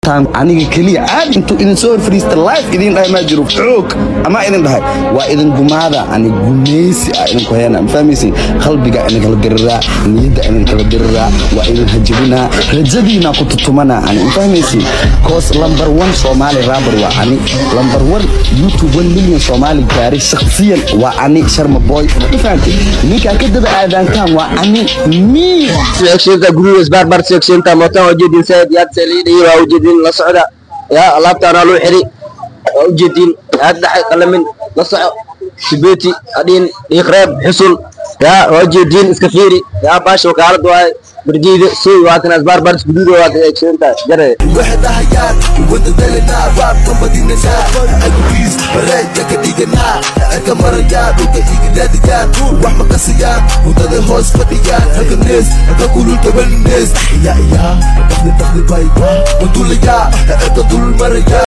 rabtaan aniga keliya caadi intuu idin soo hor fadhiista life idin dhahay maa jiro xoog ama idin dhahay waa idin gumaada ani gumaysi ah idinku heena ma fahmaysin qalbiga idin kala diriraa niyadda idin kala diriraa waa idin hajabinaa rajadiina ku tutumanaa ani ma fahmaysin koos lambar one soomaali raabar waa ani lambar one youtube one million soomaali gaaray shakhsiyan waa ani sharma boy ma fahamtay ninkaa ka daba aadaantaan waa ani mii seegshinta guriga isbaarbar seegshinta mootan waa ujeedin said yaad saliidhiyo waa ujeedin la socda yaa alaabtaana loo xiri waa ujeedin yaad dhaxay qalamin la soco sibeeti adhiin dhiiqreeb xusul yaa waa ujeedin iska fiiri yaa baasha wakaalad waaye barjiida suy waatan isbaarbar guriga waa seegshinta jare وحدهيان وددلنا راب كمديننا البيس بريد كدينا كمريان وكيجداديان وحما قسيان ودد هوس فديان هكا الناس هكا كل الكبل الناس يا يا تخلي تخلي باي ودول يا تدول مريان